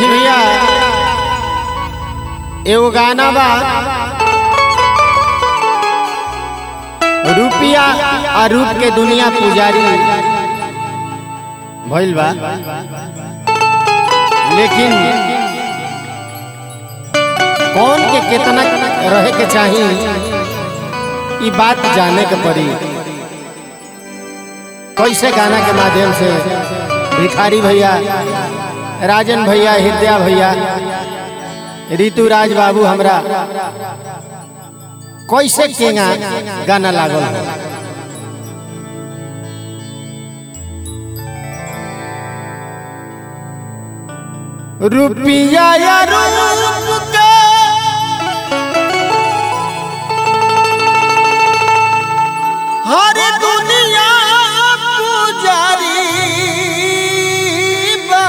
देखी भैया एगो गाना बा रुपिया आ रूप के दुनिया पुजारी भइल बा लेकिन कौन के कितना रहे के चाही ई बात जाने के पड़ी कैसे गाना के माध्यम से भिखारी भैया राजन भैया हृदया भैया ऋतुराज बाबू हमरा कैसे केगा गाना लागल है रुपिया या रूप के हर दुनिया पुजारी बा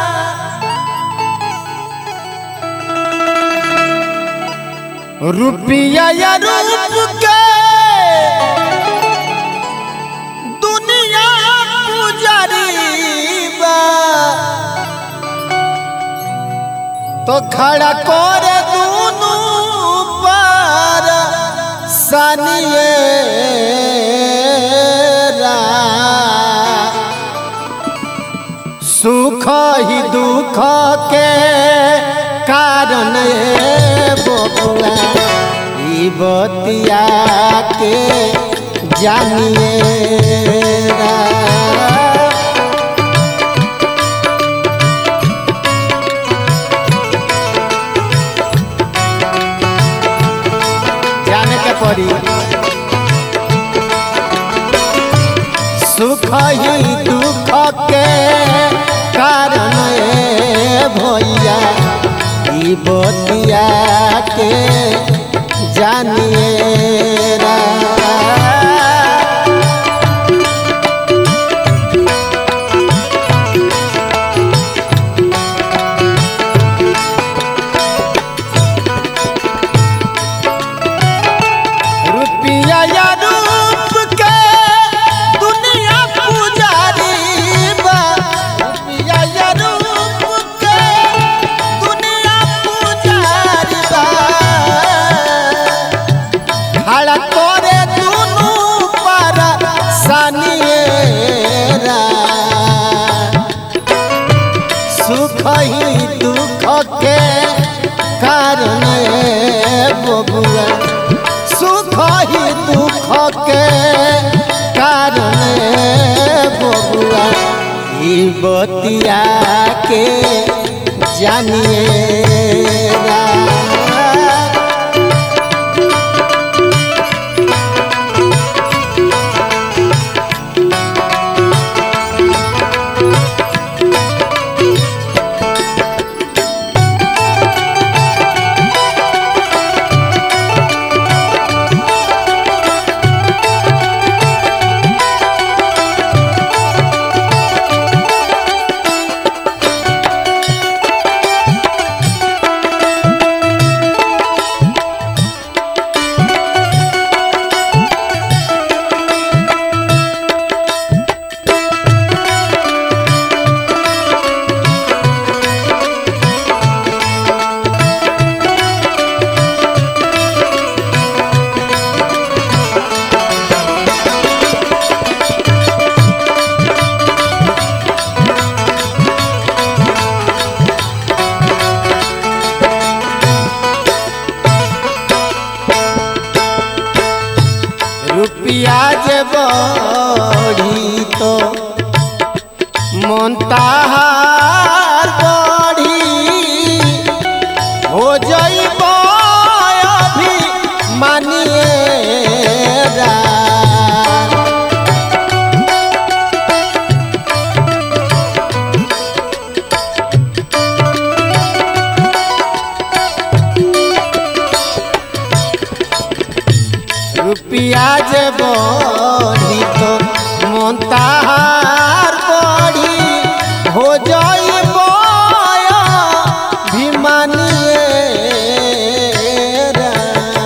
रुपिया या रूप के दुनिया पुजारी बा तो खड़ा करे दूनु पर सनिए सुख ही दुख के कारण ए बबुआ ई बतिया के जानिए रा। जाने के पड़ी सुख ही दुख के कारण ए भैया ई बतिया के जानिए रा। रुपिया या रूप के दुनिया पुजारी बा रुपिया या रूप के दुनिया पुजारी बा खड़ा करे दुनु पर सनिएरा सुख ही दुख के कारण ए बबुआ सुख ही दुख के कारण ए बबुआ ई बतिया के जानिए रा। रुपिया जे बढ़ी तो मन ताहार बढ़ी हो जइब अभी मानिए रा। रुपिया जे बढ़ी तो मन ताहार बढ़ी हो जइब भिमानिए रा।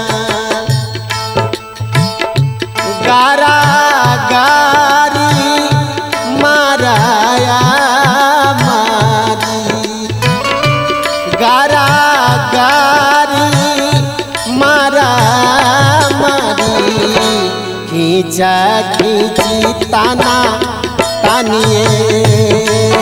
गारा गारी माराया मारी खींचा खींची ताना तानिए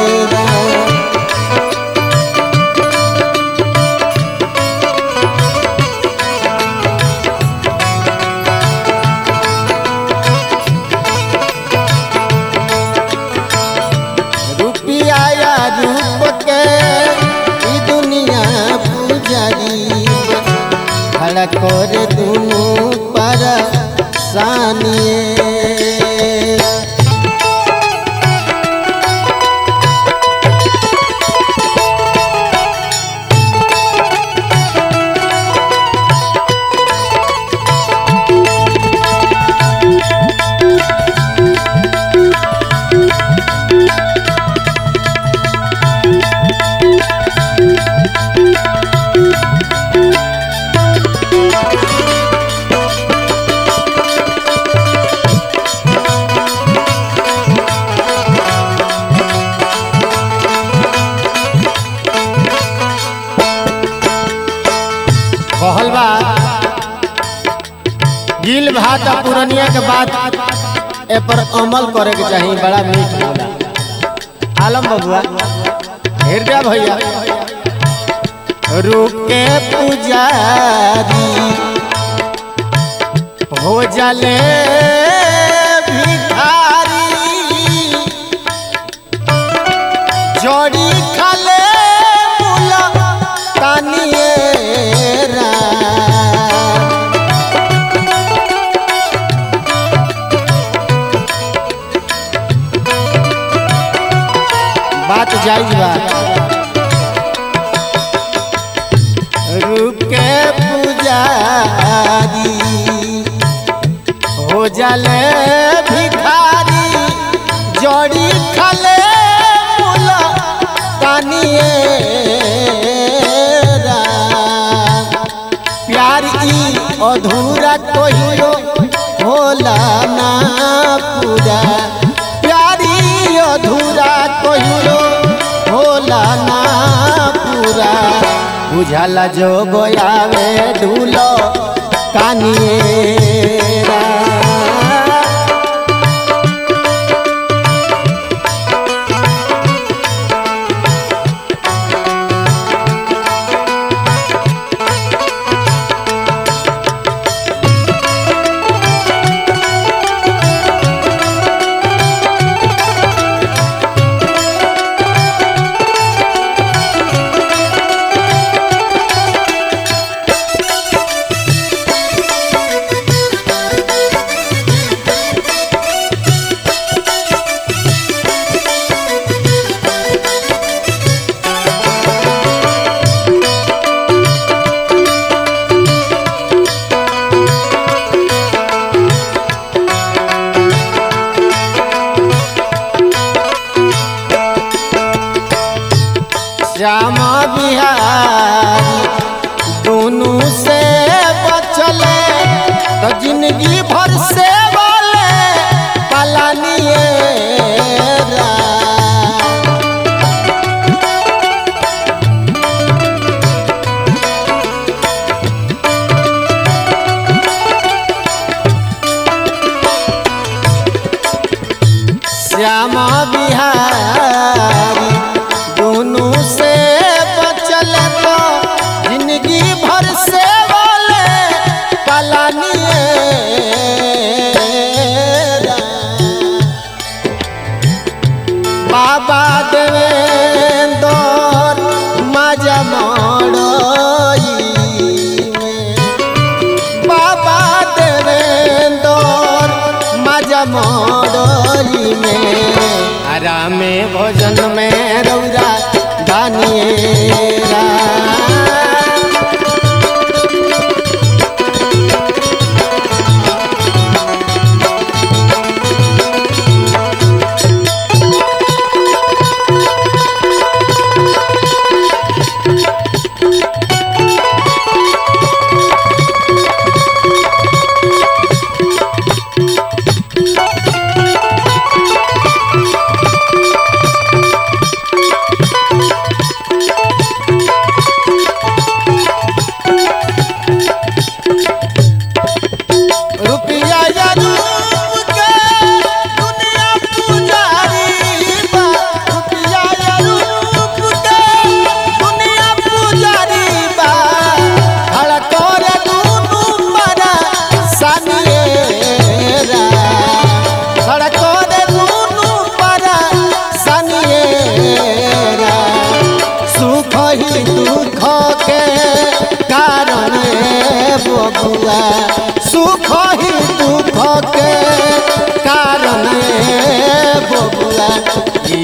रुपिया या रूप के ई दुनिया पुजारी खड़ा कर दुनू पर सानिए कहल बा गिल भात आ पुरनिया के बात ए पर अमल करे के चाहिए बड़ा मीठ होला आलम बबुआ हृदय भैया रुके पुजारी हो जले भिखारी जोड़ी खाले मुला तानिए राम। बात जायज बा रुके पुजारी हो जाले भिखारी जोड़ी खाले मुला तानिए राम। प्यार ई अधूरा कहियो होला ना पूरा प्यार ई अधूरा कहियो होला ना पूरा बुझाला जो गोयावे ढूलो कानिए राम। श्यामा बिहारी दोनों से बचले तो जिंदगी भर से बोले पलानिए राम। श्यामा बिहारी दोनों से बचल तो जिंदगी भर से बोले पलानिए राम। बाबा देवेंदर माजा मड़ई में बाबा देवेंदर माजा मड़ई में आरामे भोजन में रौरा दानिए राम।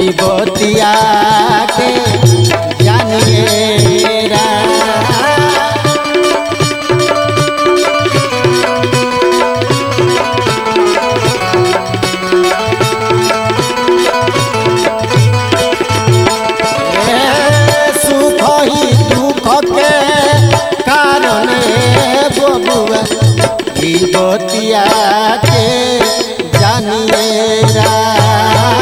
ई बतिया के जानिए राम सुख ही दुख के कारण बबुआ ई बतिया के जानिए राम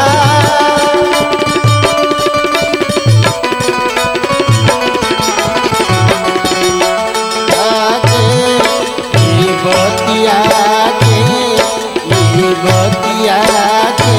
के ई बतिया के ई बतिया के